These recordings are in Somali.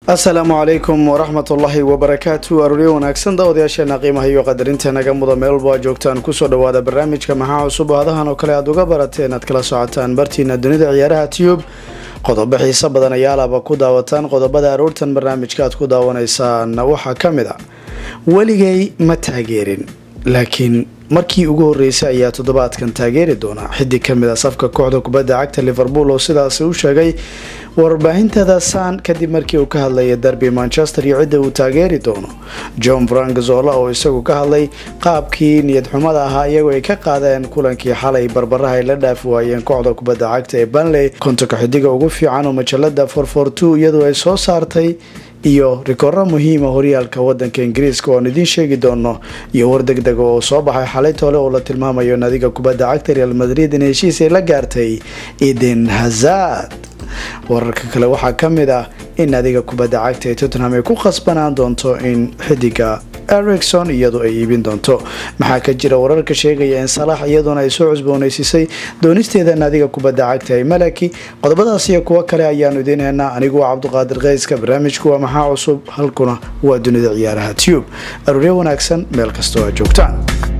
asalaamu calaykum waraxmat ullaahi wabarakaatu arooryo wanaagsan daawadayaasheena qiimaha iyo qadarinta naga muda meel walba aa joogtaan kusoo dhawaada barnaamijka maxaa cusub oo hadahan oo kale aad uga barateen aad kala socotaan bartiina dunida ciyaaraha tiyub qodobo xiiso badan ayaalaba ku daawataan qodobada aroortan barnaamijka aad ku daawanaysaan waxaa ka mid a weligay ma taageerin laakiin markii ugu horeysay ayaa toddobaadkan taageeri doona xidig kamid a safka kooxda kubadda cagta liverpool oo sidaasi u sheegay warbaahintada san kadib markii uu ka hadlaya derby manchester iyo cidda uu taageeri doono john frank zola oo isagu ka hadlay qaabkii niyad xumada ahaa iyagoo ay ka qaadeen kulankii xalay barbaraha ay la dhaafi waayeen kooxda kubadda cagta ee banley kontonka xidiga ugu fiican oo majalada forfortwo iyadoo ay soo saartay iyo rikooro muhiima horyaalka wadanka ingiriiska oo aan idiin sheegi doono iyo war deg dega oo soo baxay xalay toole oo la tilmaamayo nadiga kubadda cagta real madrid in heshiis ay la gaartay eden hazard wararka kale waxaa ka mid ah in nadiga kubadda cagta ee tottenham ay ku khasbanaan doonto in xidiga ericson iyadu ay iibin doonto maxaa ka jira wararka sheegaya in salaax iyaduna ay soo cusbooneysiisay doonisteeda naadiga kubadda cagta ee malaki qodobadaas iyo kuwo kale ayaanu idiin heynaa anigu waa cabduqaadir keyska barnaamijku waa maxaa cusub halkuna waa dunida ciyaaraha tube arooryo wanaagsan meel kastoo aad joogtaan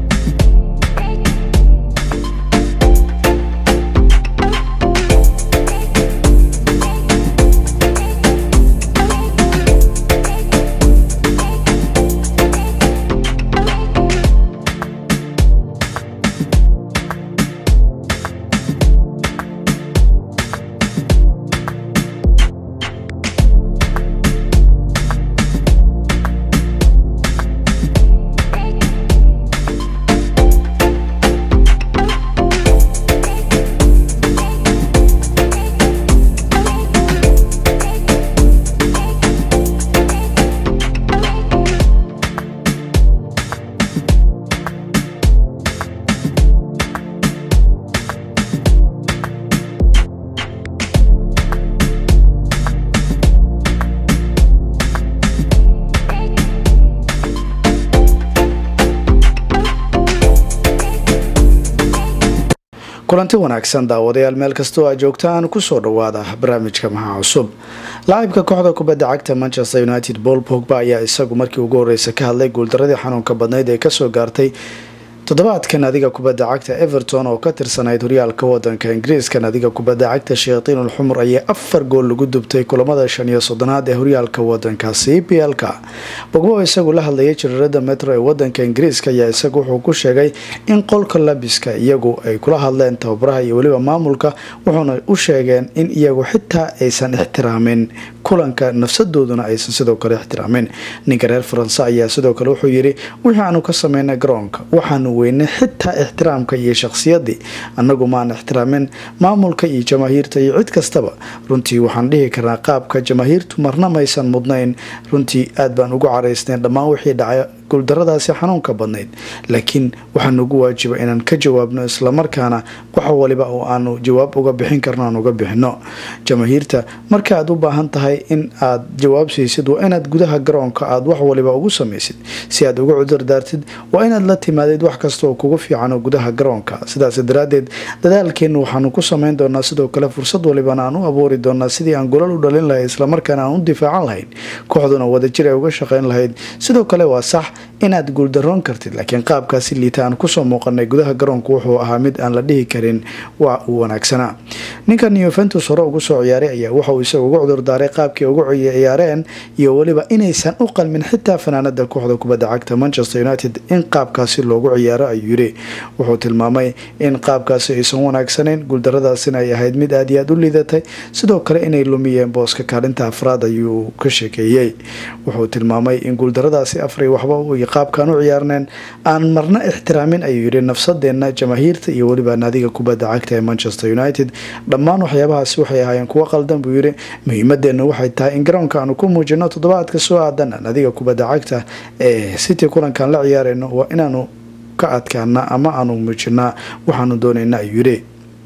kulanti wanaagsan daawadayaal meel kastoo aad joogtaan kusoo dhawaada barnaamijka maxaa cusub laacibka kooxda kubadda cagta manchester united paul pogba ayaa isagu markii ugu horeysa ka hadlay guuldaradii xanuunka badnayd ee kasoo gaartay toddobaadkan adiga kubadda cagta everton oo ka tirsanayd horyaalka wadanka ingiriiska nadiga kubadda cagta shayatiin xumur ayaa afar gool lagu dubtay kulamada shan iyo soddonaad ee horyaalka wadankaasi p l-ka bogbo oo isagu la hadlayay jiriirada metro ee wadanka ingiriiska ayaa isagu wuxuu ku sheegay in qolka labiska iyagu ay kula hadleen tababaraha iyo weliba maamulka wuxuuna u sheegeen in iyagu xitaa aysan ixtiraamin kulanka nafsadooduna aysan sidoo kale ixtiraamin ninka reer faranse ayaa sidoo kale wuxuu yiri wixii aanu ka sameynay garoonka waxaanu weynay xitaa ixtiraamka iyo shakhsiyadii annagu maan ixtiraamin maamulka iyo jamaahiirta iyo cid kastaba runtii waxaan dhihi karnaa qaabka jamaahiirtu marna maysan mudnayn runtii aad baan ugu caraysnayn dhammaan wixii dhacay guuldaradaasi xanuunka badnayd laakiin waxaa nugu waajiba inaan ka jawaabno islamarkaana wax waliba oo aanu jawaab uga bixin karno aan uga bixino jamaahiirta marka aad u baahan tahay in aad jawaab siisid waa inaad gudaha garoonka aad wax waliba ugu samaysid si aad uga cudurdaartid waa inaad la timaadid wax kasta oo kugu fiicano gudaha garoonka sidaas daraadeed dadaalkeennu waxaanu ku samayn doonaa sidoo kale fursad walibana aan u abuuri doonaa sidii aan golal u dhalin lahayd islamarkaana aan u difaacan lahayn kooxduna wadajir ay uga shaqayn lahayd sidoo kale waa sax inaad guuldaroon kartid laakiin qaabkaasi liita aan kusoo muuqanay gudaha garoonku wuxuu ahaa mid aan la dhihi karin waa uu wanaagsanaa ninkan yuventus hore ugu soo ciyaaray ayaa waxauu isaga uga cudurdaaray qaabkii ugu ciyaareen iyo weliba inaysan u qalmin xitaa fanaanada kooxda kubadda cagta manchester united in qaabkaasi loogu ciyaaro ayuu yiri wuxuu tilmaamay in qaabkaasi aysan wanaagsanayn guuldaradaasina ay ahayd mid aad iyo aad u liidatay sidoo kale inay lumiyeen booska kaalinta afraad ayuu ka sheekeeyey wuxuu tilmaamay in guuldaradaasi afray waxba qaabkaan u ciyaarneen aan marna ixtiraamin ayuu yidhi nafsadeenna jamaahiirta iyo weliba naadiga kubadda cagta ee manchester united dhammaan waxyaabahaasi waxay ahaayeen kuwo qaldan buu yidhi muhiimadeenna waxay tahay in garoonka aanu ku muujino toddobaadka soo aadan naadiga kubadda cagta ee city kulankaan la ciyaarayno waa inaanu ka adkaana ama aanu muujinaa waxaanu doonayna ayuu yidhi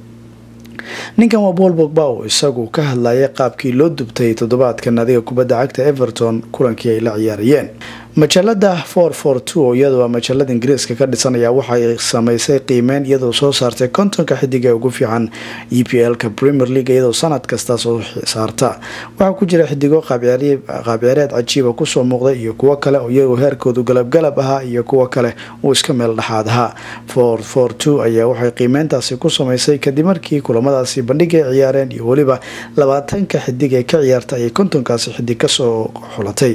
ninkan waa bool bogba oo isagu ka hadlayay qaabkii loo dubtay toddobaadka naadiga kubadda cagta everton kulankii ay la ciyaarayeen majalada for for two oo iyadoo majalada ingiriiska ka dhisan ayaa waxay sameysay qiimeyn iyadoo soo saartay kontonka xidig ee ugu fiican e p l-ka premier league iyadoo sanad kasta soo saarta waxaa ku jira xidigo qaabciyaareed cajiiba kusoo muuqday iyo kuwo kale oo iyagoo heerkoodu galabgalab ahaa iyo kuwo kale uu iska meel dhexaad ahaa for for two ayaa waxay qiimeyntaasi ku sameysay kadib markii kulamadaasi bandhig ay ciyaareen iyo weliba labaatanka xidig ee ka ciyaarta ayay kontonkaasi xidig kasoo xulatay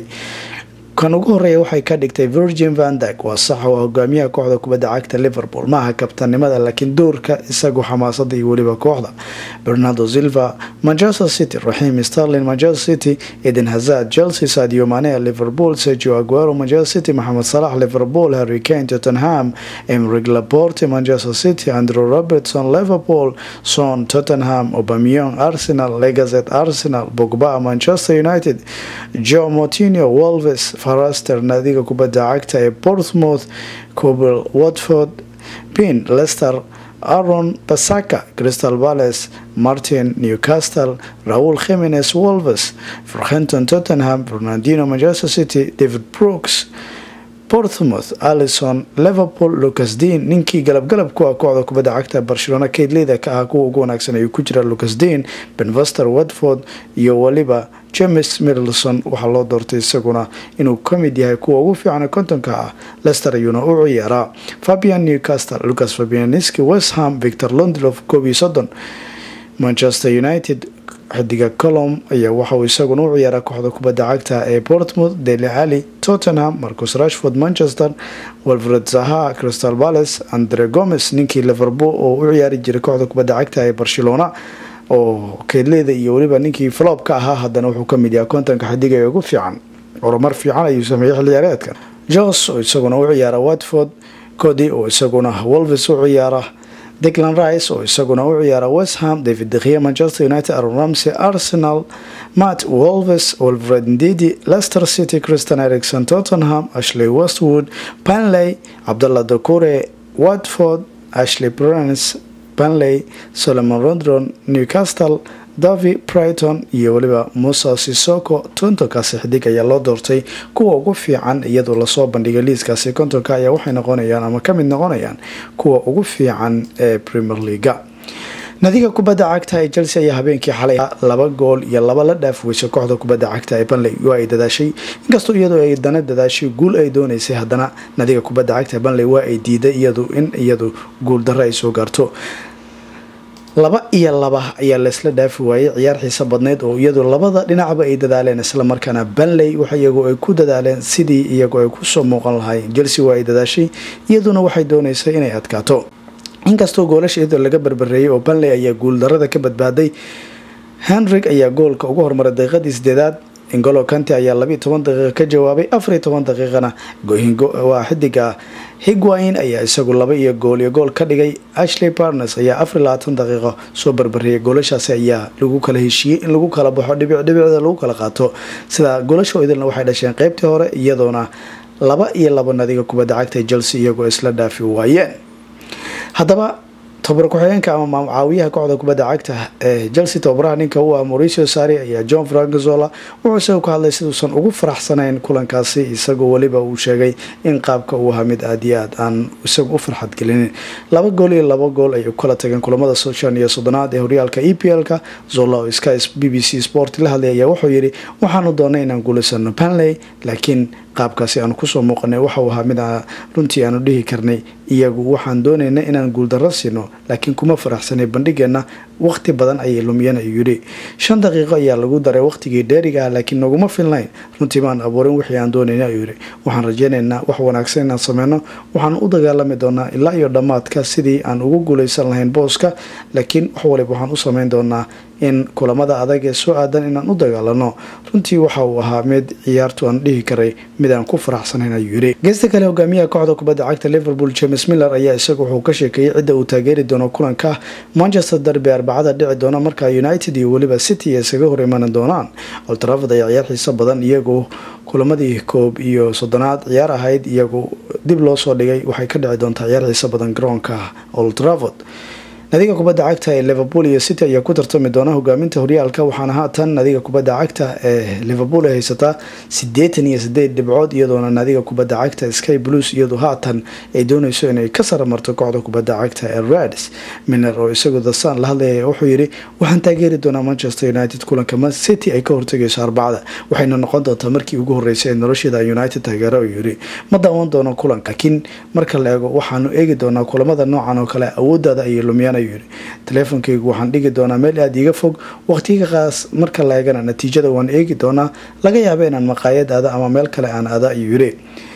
kan ugu horeeya waxay ka dhigtay virgin vandag waa sax oo hogaamiyaha kooxda kubadda cagta liverpool maaha kabtanimada laakiin doorka isagu xamaasada iyo weliba kooxda bernardo silva manchester city raxiim starlin manchester city eden hazard chelsea sadio mane liverpool sergio aguero manchester city maxamed salax liverpool harry kane tottenham emrig laporte manchester city andrew robertson liverpool son tottenham obamion arsenal legazet arsenal bogba manchester united joe motinio wolves faraster naadiga kubadda cagta ee portsmouth cobel watford pin lester aron basaka crystal palace martin newcastle raul khimines wolves farhenton tottenham fernandino manchester city david brooks portsmouth alison liverpool lucas dean ninkii galabgalab ku ah kooxda kubadda cagta barcelona kaydleyda ka ah kuwa ugu wanaagsan ayuu ku jira lucas dean benvester watford iyo weliba james middleson waxaa loo doortay isaguna inuu ka mid yahay kuwa ugu fiican kontonka ah lester ayuuna u ciyaaraa fabian newcastle lucas fabianiski westham victor londlof koob iyo soddon manchester united xidiga colom ayaa waxauu isaguna u ciyaaraa kooxda kubadda cagta ee portmouth deli ali tottenham marcus rashford manchester walfred zaha crystal palace andre gomes ninkii liverpool oo u ciyaari jiray kooxda kubadda cagta ee barcelona oo keedleyda iyo weliba ninkii flop ka ahaa haddana wuxuu kamid yahay kontonka xidiga ee ugu fiican horumar fiican ayuu sameeyey xilciyaareedka jos oo isaguna u ciyaara watford cody oo isaguna wolves u ciyaara declan rice oo isaguna u ciyaara westham david dekhiya manchester united aron ramsey arsenal matt wolves wolfred ndidi leicester city christian ericson tottenham ashley westwood panley cabdallah dokure watford ashley brans banley solomon rondron newcastle davi brighton iyo weliba musa sisoko kontonkaasi xidig ayaa loo doortay kuwa ugu fiican iyadoo lasoo bandhigay liiskaasi kontonka ayaa waxay noqonayaan ama kamid noqonayaan kuwa ugu fiican ee premier leaga nadiga kubadda cagta ee chelsea ayaa habeenkii xalay laba gool iyo laba la dhaaf weysay kooxda kubadda cagta ee banley waa ay dadaashay inkastoo iyadoo ay dana dadaashay guul ay dooneysay haddana nadiga kubadda cagta ee banley waa ay diiday iyadu in iyadu guul darro ay soo gaarto laba iyo laba ayaa laysla dhaafi waayey ciyaar xiiso badneyd oo iyadu labada dhinacba ay dadaaleen islamarkaana banley wax iyagu ay ku dadaaleen sidii iyagu ay kusoo muuqan lahaayeen chelsea waa ay dadaashay iyaduna waxay dooneysay inay adkaato inkastoo goolasha iyadoo laga barbareeyay oo banley ayaa guuldarada ka badbaaday henrig ayaa goolka ugu hormaray daqiiqadii sideedaad ingolo kanti ayaa labiiyo toban daqiiqa ka jawaabay afariyo toban daqiiqana waa xidiga higwain ayaa isagu laba iyo gool iyo gool ka dhigay ashley barnes ayaa afar labaatan daqiiqo soo barbareeyay goolashaasi ayaa lagu kala heshiiyey in lagu kala baxo dhibic dhibicda lagu kala qaato sida goolasha idilna waxay dhasheen qeybtii hore iyadoona laba iyo laba nadiga kubadda cagta chelsea iyagoo isla dhaafi waayeen haddaba tobar ku-xigeenka ama caawiyaha kooxda kubadda cagta ee chelsea tobabaraha ninka u ah mauricio sari ayaa john frankazola wuxuu isagu ka hadlay siduusan ugu faraxsanayn kulankaasi isagoo weliba uu sheegay in qaabka uu ahaa mid aad iyo aad aan isagu u farxad gelinin laba gool iyo laba gool ay kala tageen kulamada shan iyo soddonaad ee horyaalka e p l-ka zola oo sky b b c sport la hadlay ayaa wuxuu yidhi waxaanu doonay inaan guulaysano panley laakiin qaabkaasi aanu kusoo muuqanay waxauu ahaa mid runtii aanu dhihi karnay iyagu waxaan doonaynay inaan guuldarro siino laakiin kuma faraxsanay bandhigeenna waqti badan ayay lumiyeen ayuu yidhi shan daqiiqo ayaa lagu daray waqtigii dheeriga ah laakiin naguma filnayn runtii maan abuurin wixii aan doonayna ayuu yidhi waxaan rajeynaynaa wax wanaagsan inaan sameyno waxaan u dagaalami doonaa ilaa iyo dhammaadka sidii aan ugu guulaysan lahayn booska laakiin wax waliba waxaan u sameyn doonaa in kulamada adag ee soo aadan inaan u dagaalano runtii waxa uu ahaa mid ciyaartu aan dhihi karay mid aan ku faraxsanayn ayuu yidhi geesta kale hogaamiyaha kooxda kubadda cagta liverpool james miller ayaa isagu wuxuu ka sheekeeyey cidda uu taageeri doono kulanka manchester derby arbacada dhici doona markaa united iyo weliba city ay isaga hor imaani doonaan oltraford ayaa ciyaar xiiso badan iyagu kulamadii koob iyo soddonaad ciyaar ahayd iyagu dib loo soo dhigay waxay ka dhici doontaa ciyaar xiiso badan garoonka oltraford nadiga kubadda cagta ee liverpool iyo city ayaa ku tartami doona hogaaminta horyaalka waxaana haatan nadiga kubadda cagta ee liverpool ay haysataa sideetan iyo sideed dhibcood iyadoona nadiga kubadda cagta sky blues iyadu haatan ay dooneyso inay ka saramarto kooxda kubadda cagta ee reds miner oo isagu dasan la hadlaya wuxuu yidhi waxaan taageeri doonaa manchester united kulanka man city ay ka hortagayso arbacada waxayna noqon doontaa markii ugu horeysay ee nolosheeda united taageero uu yidhi ma daawan doono kulanka laakiin marka la eego waxaanu eegi doonaa kulamada noocan oo kale awoodaada ayay lumiyaan ayuu yidhi taleefonkaygu waxaan dhigi doonaa meel aada iiga fog waqtigaqaas marka la eegana natiijada waan eegi doonaa laga yaaba inaan maqaayad aada ama meel kale aan ada ayuu yidhi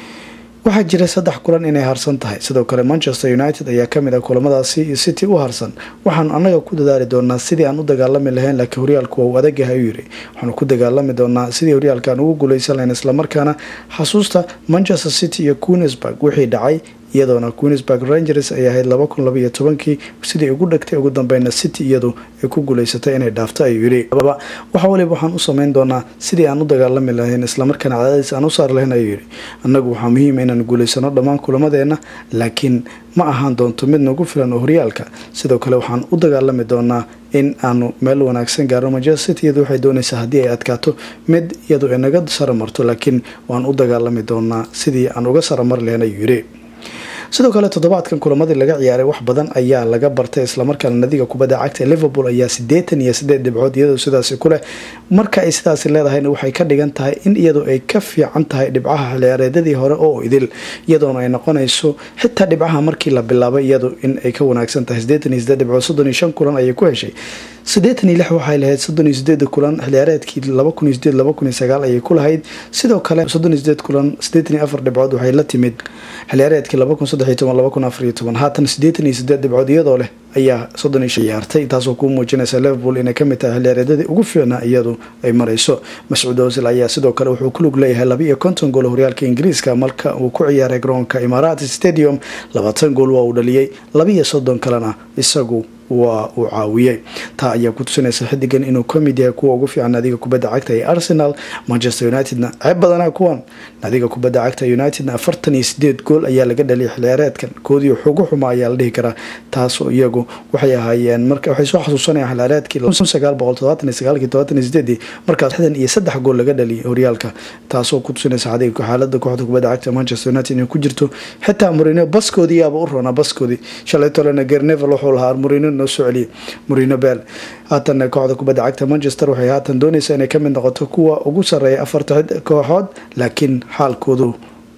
waxaa jira saddex kulan inay harsan tahay sidoo kale manchester united ayaa kamid ah kulamadaasi city u harsan waxaanu anaga ku dadaali doonaa sidii aan u dagaalami lahayn laakiin horyaalku waa uu adagahay ayuu yidhi waxaanu ku dagaalami doonaa sidii horyaalkaan ugu guuleysan lahayn islamarkaana xasuusta manchester city iyo queensburg wixii dhacay iyadoona queensburg rangers ay ahayd laba kun labaiyo tobankii sidii ugu dhegtay ugu dambeyna city iyadu ay ku guuleysatay inay dhaafto ayuu yidhi waxa waliba waxaan u sameyn doonaa sidii aan u dagaalami lahayn islamarkaana cadaadiis aan u saar lahayn ayuu yidhi annagu waxaa muhiima inaan guuleysano dhammaan kulamadeena laakiin ma ahaan doonto mid nagu filan oo horyaalka sidoo kale waxaan u dagaalami doonaa in aanu meel wanaagsan gaaro manchester city iyadu waxay doonaysaa haddii ay adkaato mid iyadu ay naga saramarto laakiin waan u dagaalami doonaa sidii aan uga saramar lahayn ayuu yidhi sidoo kale toddobaadkan kulamadii laga ciyaaray wax badan ayaa laga bartay islamarkaana nadiga kubadda cagta liverpool ayaa sideetan iyo sideed dhibcood iyadoo sidaasi kuleh marka ay sidaasi leedahayna waxay ka dhigan tahay in iyadu ay ka fiican tahay dhibcaha xilciyaareedadii hore oo idil iyadoona ay noqonayso xitaa dhibcaha markii la bilaabay iyadu in ay ka wanaagsan tahay sideetan iyo sideed dhibcood soddon iyo shan kulan ayay ku heshay siddeetan iyo lix waxay lahayd soddon iyo sideeda kulan xilciyaareedkii laba kun iyo sideed laba kun iyo sagaal ayay ku lahayd sidoo kale soddon iyo sideed kulan siddeetan iyo afar dhibcood waxay la timid xilciyaareedkii laba kun saddex iyo toban laba kun afar iyo toban haatan siddeetan iyo sideed dhibcood iyadoo leh ayaa soddon iyo ciyaartay taasoo kuu muujinaysa liverpool inay kamid tahay xilciyaareedadii ugu fiicnaa iyadu ay marayso mascuud osil ayaa sidoo kale wuxuu ku lug leeyahay laba iyo konton gool horyaalka ingiriiska marka uu ku ciyaaray garoonka imaaraat stadium labaatan gool waa uu dhaliyey laba iyo soddon kalena isagu waa uu caawiyey taa ayaa ku tusinaysa xidigan inuu kamid yahay kuwa ugu fiican naadiga kubadda cagta ee arsenal manchester unitedna ceeb badanaa kuwan naadiga kubadda cagta unitedna afartan iyo sideed gool ayaa laga dhaliyay xilciyaareedkan koodii xugu xuma ayaa la dhihi karaa taasoo iyagu waxay ahaayeen marka waxay soo xasuusanayaan xilciyaareedkii sagaal boqol todobaatan iyo sagaalkii todobaatan iyo sideedii markaas xdan iyo saddex gool laga dhaliyay horyaalka taasoo ku tusinaysa xadiga xaalada kooxda kubadda cagta manchester united inay ku jirto xitaa murino baskoodii yaaba u roonaa baskoodii shalay tolena gernevel wuxuu lahaa murino noo soo celiyay murino bel haatan kooxda kubadda cagta manchester waxay haatan doonaysaa inay kamid noqoto kuwa ugu sareeya afarta kooxood laakiin xaalkoodu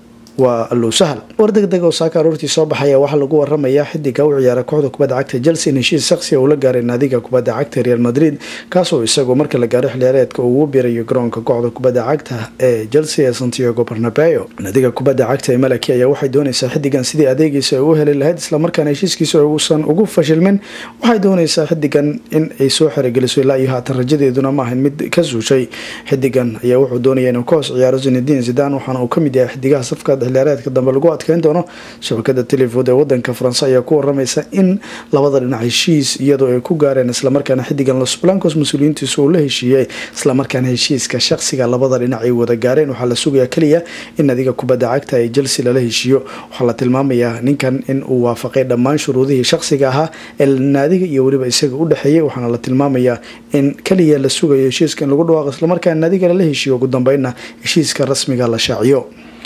waa allow sahal war deg deg oo saaka aroortii soo baxaya waxaa lagu waramayaa xidiga u ciyaara kooxda kubadda cagta chelsea in heshiis shakhsiga uu la gaaray naadiga kubadda cagta real madrid kaasoo isagu marka la gaaro xilciyaareedka uu ugu birayo garoonka kooxda kubadda cagta ee chelsea ee santiago barnabeo naadiga kubadda cagta ee malaki ayaa waxay doonaysaa xidigan sidii adeegiisa ay u heli lahayd islamarkaana heshiiskiisa uusan ugu fashilmin waxay doonaysaa xidigan in ay soo xerogeliso ilaa iyo haatan rajadeeduna ma ahayn mid ka suushay xidigan ayaa wuxuu doonaya inuu ka hoos ciyaaro zinedin zidan waxaana uu kamid yahay xidigaha safka xilciyaareedka dambe lagu adkeyn doono shabakada telefood ee wadanka faranse ayaa ku waramaysa in labada dhinac heshiis iyadoo ay ku gaareen islamarkaana xidigan los blancos mas-uuliyiintiisa uu la heshiiyey islamarkaana heshiiska shakhsiga labada dhinac ay wada gaareen waxaa la sugayaa keliya in adiga kubadda cagta ee chelsea lala heshiiyo waxaa la tilmaamayaa ninkan in uu waafaqay dhammaan shuruudihii shakhsiga ahaa ee naadiga iyo weliba isaga u dhexeeyay waxaana la tilmaamayaa in keliya la sugayo heshiiska in lagu dhawaaqo islamarkaana naadiga lala heshiiyo ugu dambeynna heshiiska rasmiga la shaaciyo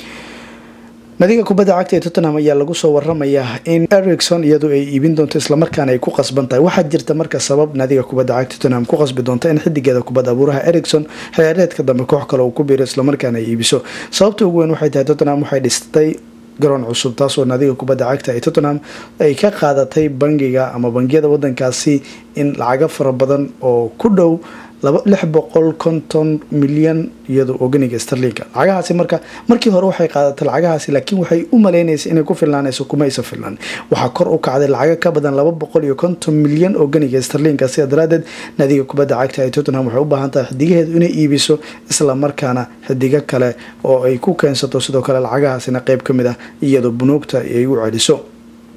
nadiga kubadda cagta ee tottenham ayaa lagu soo waramayaa in ericson iyadu ay iibin doonto islamarkaana ay ku qasban tahay waxaa jirta marka sabab nadiga kubadda cagta tottenham ku qasbi doonta in xidigeeda kubadda abuuraha ericson xilciyaareedka dambe koox kale uu ku biiro islamarkaana ay iibiso sababta ugu weyn waxay tahay tottenham waxay dhistay garoon cusub taasoo naadiga kubadda cagta ee tottenham ay ka qaadatay bangiga ama bangiyada wadankaasi in lacago fara badan oo ku dhow lix boqol konton milyan iyado oganiga starlinka lacagahaasi marka markii hore waxay qaadatay lacagahaasi laakiin waxay u maleynaysa inay ku filnaanayso kuma aysa filnaan waxaa kor u kacday lacago ka badan laba boqol iyo konton milyan oganiga starlinka sida daraadeed naadiga kubadda cagta ee tottenham waxay u baahan tahay xidigaheedu inay iibiso isla markaana xidigo kale oo ay ku keensato sidoo kale lacagahaasina qeyb ka mid ah iyadoo bunuugta ay u celiso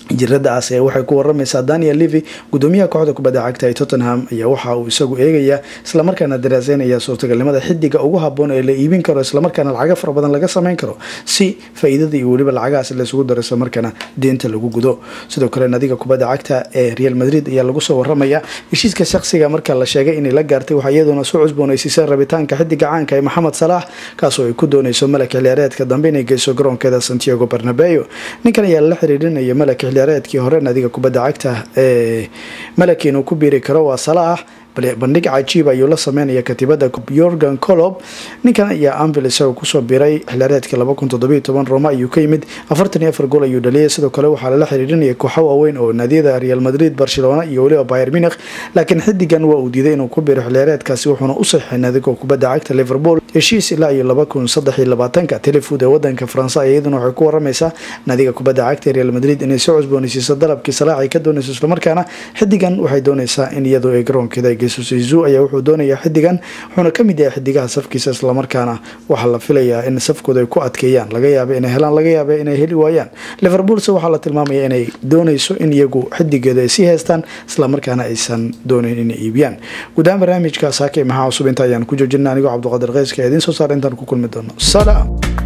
jiradaas ee waxay ku waramaysaa daniel levy gudoomiyaha kooxda kubadda cagta ee tottenham ayaa waxa uu isagu eegayaa islamarkaana daraaseynaya suurtagalnimada xidiga ugu haboon ee la iibin karo islamarkaana lacago fara badan laga sameyn karo si faa-iidada iyo weliba lacagahaas laysugu daro islamarkaana deenta lagu gudo sidoo kale nadiga kubadda cagta ee real madrid ayaa lagu soo waramaya heshiiska shakhsiga marka la sheegay inay la gaartay waxaa iyaduna soo cusboonaysiisay rabitaanka xidiga caanka ee maxamed salaax kaasoo ay ku dooneyso malak xiliyaareedka dambe inay geyso garoonkeeda santiago barnabeo ninkan ayaa la xiriirinaya malak xiliyaareedkii hore nadiga kubadda cagta ee malak inuu ku biiri karo waa salaax bandhig cajiib ayuu la sameynaya katiibada yorgan colob ninkan ayaa anvil isagoo kusoo biray xilaareedka roma ayuu ka yimid gool ayuu dhaliyay sidoo kale waxaa lala xiriirinaya kooxo waaweyn oo naadiyada real madrid barcelona iyo weliba bayer munich laakiin xidigan waa uu diiday inuu ku biro xiliyaareedkaasi wuxuuna u saxiixay nadiga kubadda cagta liverpool heshiis ilaa iyo telefood ee wadanka faranse iyaduna waxay ku waramaysaa nadiga kubadda cagta real madrid inay soo cusboonaysiiso dalabkii salaax ay ka doonayso islamarkaana xidigan waxay doonaysaa in iyadoo ay garoonkeeda zu ayaa wuxuu doonayaa xidigan wuxuuna kamid yahay xidigaha safkiisa islamarkaana waxaa la filayaa in safkooda ay ku adkeeyaan laga yaaba inay helaan laga yaaba inay heli waayaan liverpoolse waxaa la tilmaamaya inay dooneyso in iyagu xidigeeda ay sii haystaan islamarkaana aysan dooneyn inay iibiyaan guudahaan barnaamijka saake maxaa cusub inta ayaan ku joojina anigoo cabdiqaadir keyska idiin soo saara intaan ku kulmi doono salaam